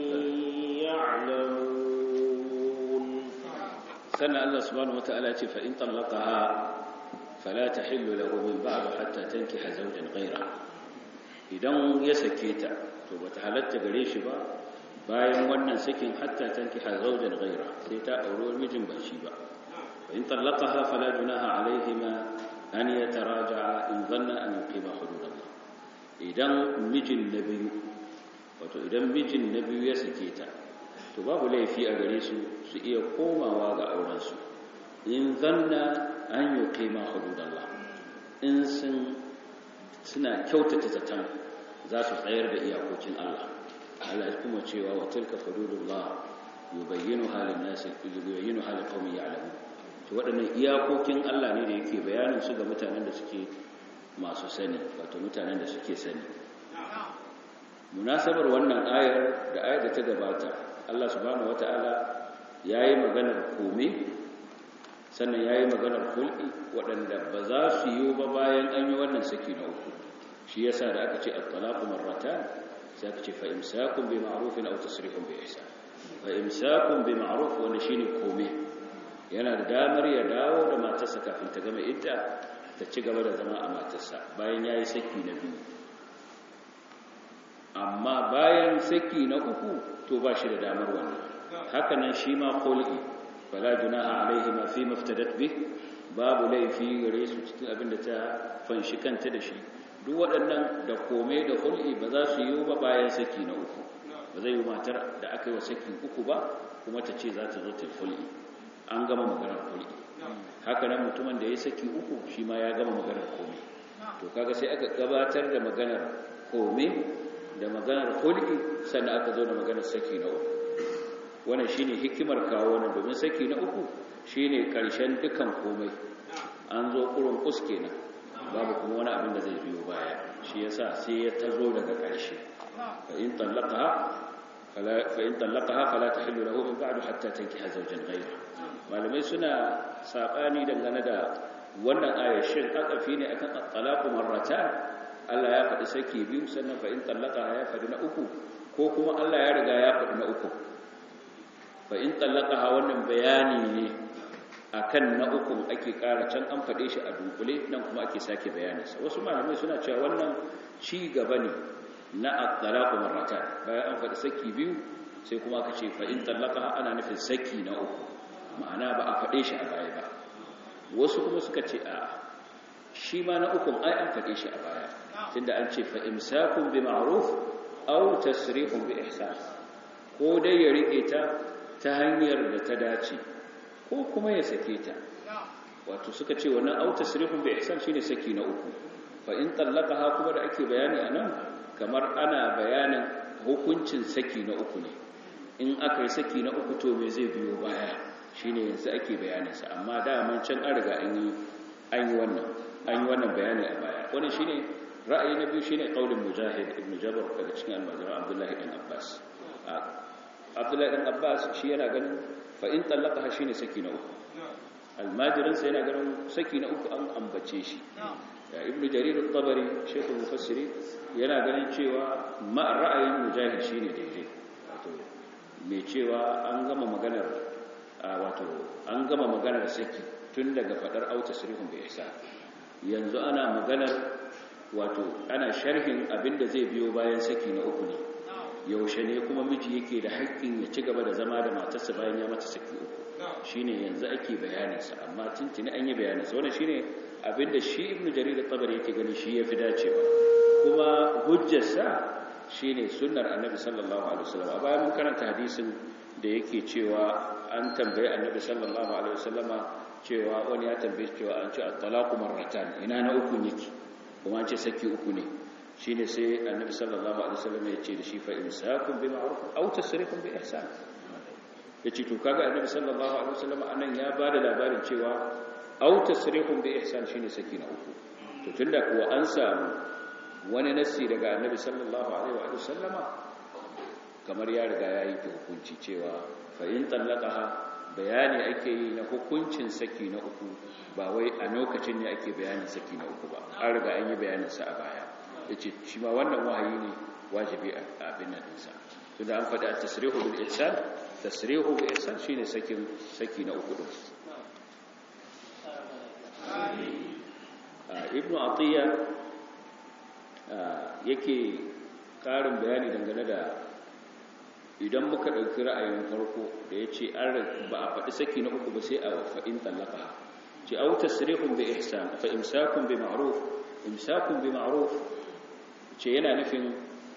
يعلمون sannan Allah subhanahu wata'ala ce fa in talaqaha fala tahillu lahu min ba'd hatta tankiha zawjan ghayra idan ya sake ta to bata halatta gare shi ba bayan wannan sakin hatta tankiha zawjan ghayra sai ta aure mijin ba shi ba fa in talaqaha fala junaha alayhima an yataraja'a in dhanna an yuqima hududallah idan mijin na biyu wato idan mijin na biyu ya sake ta to babu laifi a gare su su iya komawa ga aurensu in zanna an yi kaima hududallah in sun suna kyautata zaton za su tsayar da iyakokin Allah Allah ya kuma cewa wa tilka hududullah yubayyinu halin nasi yubayyinu halin qaumin ya'lamun to waɗannan iyakokin Allah ne da yake bayanin su ga mutanen da suke masu sani wato mutanen da suke sani munasabar wannan ayar da ayar da ta gabata Allah subhanahu wata'ala ya yi maganar kome sannan ya yi maganar hulɗi waɗanda ba za su yi ba bayan an yi wannan saki na uku shi yasa da aka ce at-talaqu marratan sai aka ce fa imsakun bi ma'rufin aw tasrihun bi ihsan fa imsakun bi ma'ruf wanda shine kome yana da damar ya dawo da matarsa kafin ta gama idda ta ci gaba da zama a matarsa bayan yayi saki na biyu amma bayan saki na uku to ba shi da damar wannan hakanan shi ma khul'i fala junaha alaihi ma fi maftadat bih babu laifi gare su cikin abin da ta fanshi kanta da shi duk waɗannan da komai da khul'i ba za su yi ba bayan saki na uku ba zai yi matar da aka yi wa saki uku ba kuma ta ce za ta zo ta khul'i an gama maganar khul'i hakanan mutumin da ya saki uku shi ma ya gama maganar komai to kaga sai aka gabatar da maganar komai da maganar hulki sannan aka zo da maganar saki na uku wannan shine hikimar kawo wannan domin saki na uku shine karshen dukan komai an zo kurun kus kenan babu kuma wani abin da zai biyo baya shi yasa sai ya tazo daga karshe fa in talaqaha fala fa in talaqaha fala tahillu lahu min ba'du hatta tankiha zawjan ghayra malamai suna sabani dangane da wannan ayar shin akafi ne akan at-talaqu marratan Allah ya faɗi saki biyu sannan fa in tallaka ya faɗi na uku ko kuma Allah ya riga ya faɗi na uku fa in tallaka wannan bayani ne akan na uku ake ƙara can an faɗe shi a dunkule nan kuma ake sake bayaninsa wasu malamai suna cewa wannan ci gaba ne na at-talaqu marratan bayan an faɗi saki biyu sai kuma aka ce fa in tallaka ana nufin saki na uku ma'ana ba a faɗe shi a baya ba wasu kuma suka ce a shi ma na ukun ai an faɗe shi a baya tunda an ce fa imsakun bi ma'ruf aw tasrihun bi ihsan ko dai ya rike ta ta hanyar da ta dace ko kuma ya sake ta wato suka ce wannan aw tasrihun bi ihsan shine saki na uku fa in tallaqaha kuma da ake bayani anan kamar ana bayanin hukuncin saki na uku ne in aka yi saki na uku to me zai biyo baya shine yanzu ake bayanin sa amma da man can an riga an yi an yi wannan an yi wannan bayani a baya wannan shine ra'ayi na biyu shine qaulin mujahid ibn jabr daga cikin almajiran abdullahi ibn abbas abdullahi ibn abbas shi yana ganin fa in talaqaha shine saki na uku almajirin sa yana ganin saki na uku an ambace shi ibn jarir at-tabari shaykhul mufassiri yana ganin cewa ma ra'ayin mujahid shine daidai wato mai cewa an gama maganar wato an gama maganar saki tun daga fadar auta sirihun bi ihsan yanzu ana maganar wato ana sharhin abinda zai biyo bayan saki na uku ne yaushe ne kuma miji yake da haƙƙin ya ci gaba da zama da matarsa bayan ya mata saki uku shine yanzu ake bayaninsa amma tuntuni an yi bayaninsa wannan shine abinda shi ibnu jarir at-tabari yake gani shi yafi dacewa kuma hujjarsa shine sunnar annabi sallallahu alaihi wasallam a bayan mun karanta hadisin da yake cewa an tambaye annabi sallallahu alaihi wasallama cewa wani ya tambaye cewa an ce at-talaqu marratan ina na uku yake kuma an ce saki uku ne shine sai annabi sallallahu alaihi wasallam ya ce da shi fa imsakun bi ma'ruf aw tasrihun bi ihsan yace to kaga annabi sallallahu alaihi wasallam anan ya bada labarin cewa aw tasrihun bi ihsan shine saki na uku to tunda kuwa an samu wani nassi daga annabi sallallahu alaihi wa sallama kamar ya riga ya yi hukunci cewa fa in tallaqaha bayani ake yi na hukuncin saki na uku ba wai a lokacin ne ake bayanin saki na uku ba an riga an yi bayanin sa a baya yace shi ma wannan wahayi ne wajibi a abin nan dinsa tunda an faɗi at-tasrihu bil ihsan tasrihu bil ihsan shine sakin saki na uku din ibnu atiya yake ƙarin bayani dangane da idan muka ɗauki ra'ayin farko da ya ce ba a faɗi saki na uku ba sai a fa'in tallaka ce au tasrihun bi ihsan fa imsakun bi ma'ruf imsakun bi ma'ruf ce yana nufin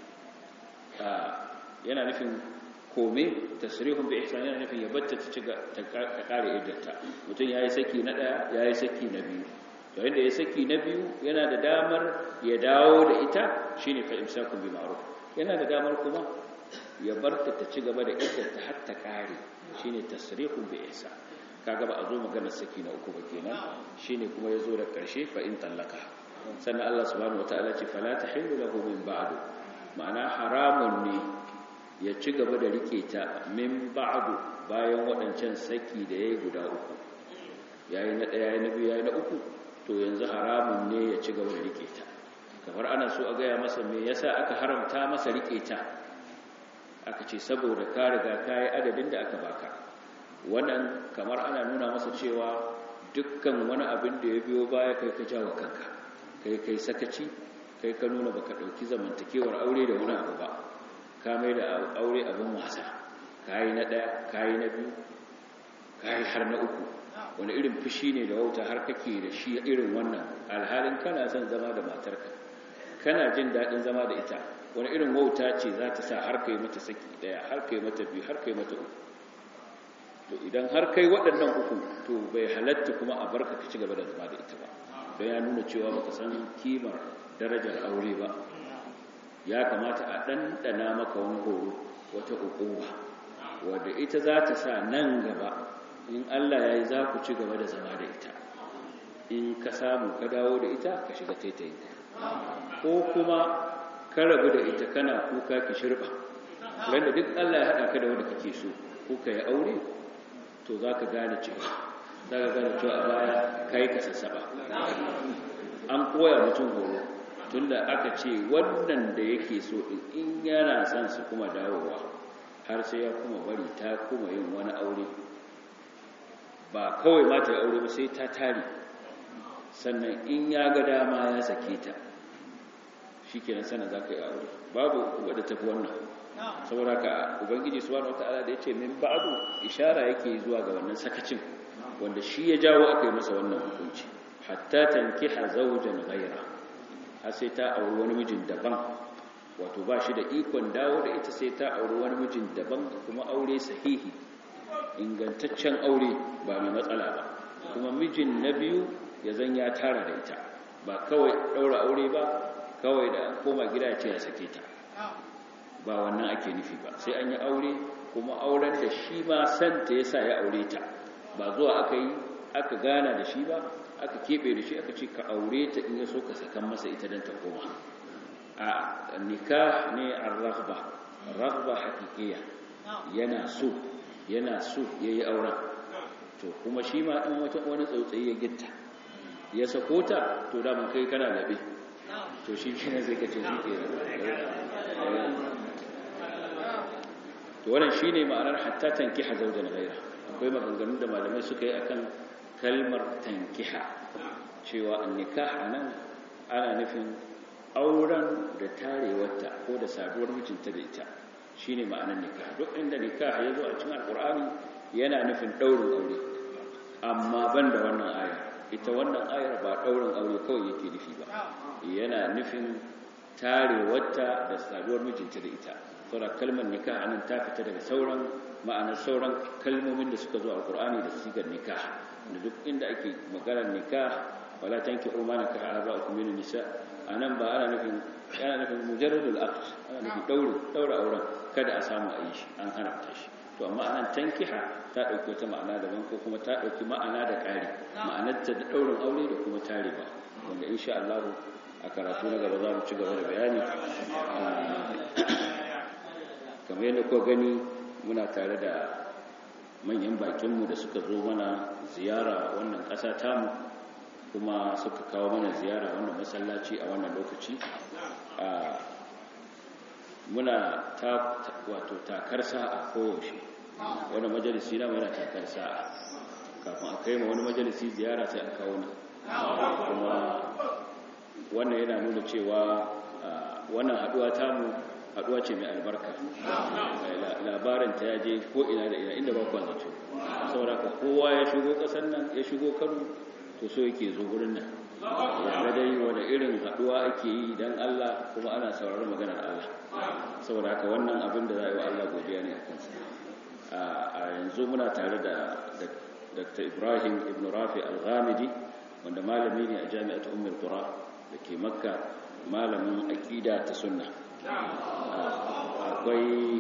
yana nufin kome tasrihun bi ihsan yana nufin ya batta ta ci ta kare iddata mutum yayi saki na daya yayi saki na biyu yayin da ya saki na biyu yana da damar ya dawo da ita shine fa imsakun bi ma'ruf yana da damar kuma ya barta ta ci gaba da iddata har ta kare shine tasrihun bi ihsan kaga ba a zo magana saki na uku ba kenan shine kuma yazo da karshe fa in tallaka sannan Allah subhanahu wataala ce fala tahillu lahu min ba'du ma'ana haramun ne ya ci gaba da rike ta min ba'du bayan waɗancan saki da yayi guda uku yayi na ɗaya yayi na biyu yayi na uku to yanzu haramun ne ya ci gaba da rike ta kamar ana so a gaya masa me yasa aka haramta masa rike ta aka ce saboda ka riga kai adadin da aka baka wannan kamar ana nuna masa cewa dukkan wani abin da ya biyo baya kai ka jawo kanka kai kai sakaci kai ka nuna baka dauki zamantakewar aure da wani abu ba ka mai da aure abin wasa kai na daya kai na biyu kai har na uku wani irin fushi ne da wauta har kake da shi irin wannan alhalin kana son zama da matarka kana jin daɗin zama da ita wani irin wauta ce za ta sa har kai mata saki daya har kai mata biyu har kai mata uku to idan har kai waɗannan uku to bai halatta kuma a barka ka ci gaba da zama da ita ba don ya nuna cewa baka san kimar darajar aure ba ya kamata a ɗanɗana maka wani horo wata ukuba wadda ita za ta sa nan gaba in Allah ya yi za ku ci gaba da zama da ita in ka samu ka dawo da ita ka shiga taitayin ko kuma ka rabu da ita kana kuka ki shirba wanda duk Allah ya haɗa ka da wanda kake so kuka yi aure to za ka gane cewa za ka gane cewa a baya ka yi kasasaba an koya mutum horo tunda aka ce wannan da yake so in yana son su kuma dawowa har sai ya kuma bari ta kuma yin wani aure ba kawai mata ya aure ba sai ta tari sannan in ya ga dama ya sake ta shi kenan sana za ka yi aure babu wadda tafi wannan saboda ka ubangiji subhanahu wataala da yace min ba'du ishara yake zuwa ga wannan sakacin wanda shi ya jawo aka yi masa wannan hukunci hatta tankiha zawjan ghayra har sai ta auri wani mijin daban wato ba shi da ikon dawo da ita sai ta auri wani mijin daban kuma aure sahihi ingantaccen aure ba mai matsala ba kuma mijin na biyu ya zan ya tara da ita ba kawai daura aure ba kawai da an koma gida ya ce ya sake ta ba wannan ake nufi ba sai an yi aure kuma auren da shi ma santa ya sa ya aure ta ba zuwa aka yi aka gana da shi ba aka keɓe da shi aka ce ka aure ta in ya so ka sakan masa ita don ta koma a nikah ne a raghba raghba hakikiya yana so yana so ya yi auren to kuma shi ma in wata wani tsautsayi ya gitta ya sako ta to daman kai kana labe to shi shi ne zai kace shi ke to wannan shi ne ma'anar hatta tankiha zaujan ghaira akwai maganganun da malamai suka yi akan kalmar tankiha cewa an nikah anan ana nufin auren da tarewarta ko da saduwar mijinta da ita shine ma'anar nikah duk inda nikah ya zo a cikin alkur'ani yana nufin daurin aure amma ban da wannan ayar ita wannan ayar ba daurin aure kawai yake nufi ba yana nufin tarewarta da saduwar mijinta da ita saboda kalmar nikah anan ta fita daga sauran ma'anar sauran kalmomin da suka zo a Qur'ani da sigar nikah da duk inda ake maganar nikah wala tankihu ma nakaha aba'ukum min nisa anan ba ana nufin yana nufin mujarradul aqd ana nufin daure daura auren kada a samu a yi shi an haramta shi to amma anan tankiha ta dauki wata ma'ana daban ko kuma ta dauki ma'ana da ƙari ma'anar ta da daurin aure da kuma tarewa wanda insha Allah a karatu na gaba za mu ci gaba da bayani kamar yadda kuka gani muna tare da manyan bakinmu da suka zo mana ziyara wannan ƙasa tamu kuma suka kawo mana ziyara wannan masallaci a wannan lokaci muna ta wato takar sa'a koyaushe wani majalisi na yana takar sa'a kafin a kai ma wani majalisi ziyara sai a kawo na kuma wannan yana nuna cewa wannan haduwa tamu haduwa ce mai albarka labarin ta yaje ko ina da ina inda ba kwa zato saboda ka kowa ya shigo kasan nan ya shigo kano to so yake zo wurin nan ya dai wani irin haduwa ake yi don Allah kuma ana sauraron maganar Allah saboda haka wannan abin da za a yi wa Allah godiya ne a kansa a yanzu muna tare da Dr. Ibrahim Ibn Rafi Al-Ghamidi wanda malami ne a jami'at Ummul Qura da ke Makka malamin aqida ta sunna akwai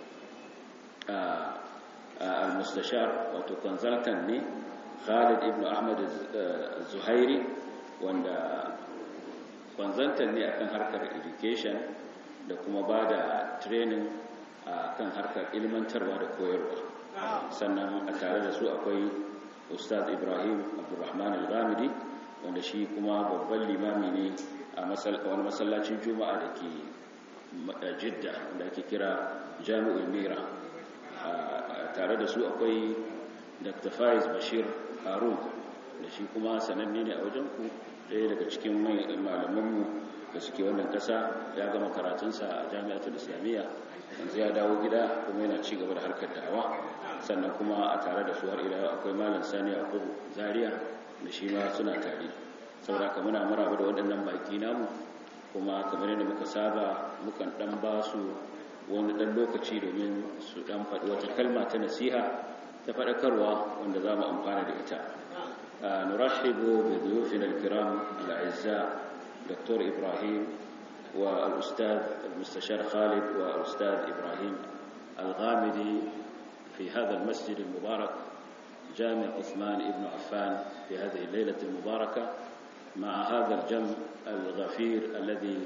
al-mustashar wato consultant ne Khalid ibn Ahmad Zuhairi wanda consultant ne akan harkar education da kuma ba da training akan harkar ilmantarwa da koyarwa sannan a tare da su akwai Ustaz Ibrahim Abdulrahman Al-Ghamidi wanda shi kuma babban limami ne a wani masallacin Juma'a da ke Jidda wanda ake kira Jami'ul Mira tare da su akwai Dr. Faiz Bashir Harun da shi kuma sananne ne a wajen ku ɗaya daga cikin malamanmu da suke wannan ƙasa ya gama karatunsa a jami'atul islamiyya yanzu ya dawo gida kuma yana ci gaba da harkar da'awa sannan kuma a tare da su har ila akwai malam sani a kudu zaria da shi ma suna tare saboda ka muna maraba da waɗannan baki namu kuma kamar yadda muka saba mukan ɗan ba su wani ɗan lokaci domin su ɗan faɗi wata kalma ta nasiha ta faɗakarwa wanda za mu amfana da ita نرحب بضيوفنا الكرام الأعزاء دكتور إبراهيم والأستاذ المستشار خالد والأستاذ إبراهيم الغامدي في هذا المسجد المبارك جامع عثمان بن عفان في هذه الليلة المباركة مع هذا الجمع الغفير الذي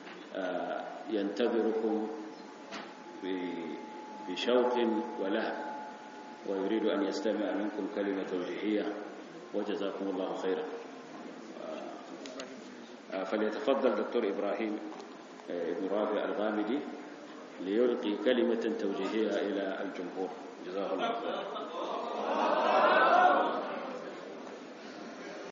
ينتظركم بشوق ولهب ويريد أن يستمع منكم كلمة توجيهية وجزاكم الله خيرا فليتفضل دكتور إبراهيم ابن رافع الغامدي ليلقي كلمة توجيهية إلى الجمهور جزاه الله خيرا